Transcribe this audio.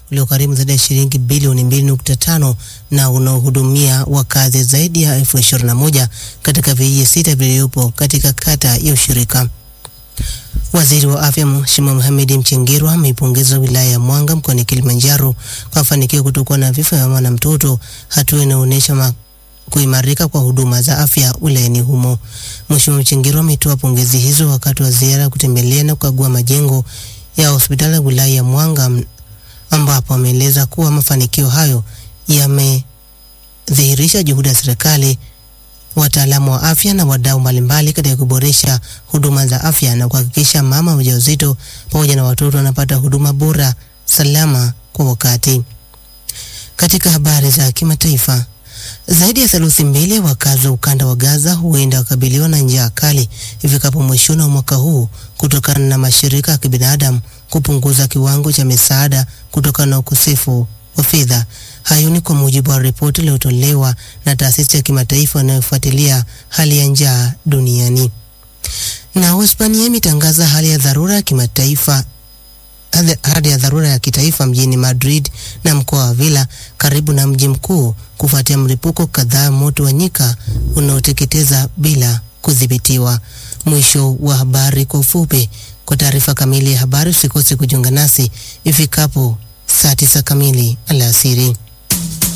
uliogharimu zaidi ya shilingi bilioni 2.5 na unaohudumia wakazi zaidi ya elfu ishirini na moja katika vijiji sita vilivyopo katika kata ya ushirika. Waziri wa Afya Mheshimiwa Mohamed Mchengerwa ameipongeza wilaya ya Mwanga mkoani Kilimanjaro kwa mafanikio kutokuwa na vifo vya mama na mtoto, hatua inaonyesha kuimarika kwa huduma za afya wilayani humo. Mheshimiwa Mchengerwa ametoa pongezi hizo wakati wa ziara kutembelea na kukagua majengo ya hospitali ya wilaya ya Mwanga ambapo ameeleza kuwa mafanikio hayo yamedhihirisha juhudi ya serikali, wataalamu wa afya na wadau mbalimbali katika kuboresha huduma za afya na kuhakikisha mama wajawazito pamoja na watoto wanapata huduma bora, salama kwa wakati. Katika habari za kimataifa, zaidi ya theluthi mbili ya wakazi wa ukanda wa Gaza huenda wakabiliwa na njaa kali ifikapo mwishoni wa mwaka huu kutokana na mashirika ya kibinadamu kupunguza kiwango cha misaada kutokana na ukosefu wa fedha. Hayo ni kwa mujibu wa ripoti iliyotolewa na taasisi ya kimataifa inayofuatilia hali ya njaa duniani. Na Hispania imetangaza hali ya dharura ya kimataifa hali ya dharura ya kitaifa mjini Madrid na mkoa wa Villa karibu na mji mkuu kufuatia mlipuko kadhaa moto wa nyika unaoteketeza bila kudhibitiwa. Mwisho wa habari kwa ufupi. Kwa taarifa kamili ya habari usikose kujiunga nasi ifikapo saa tisa kamili alasiri.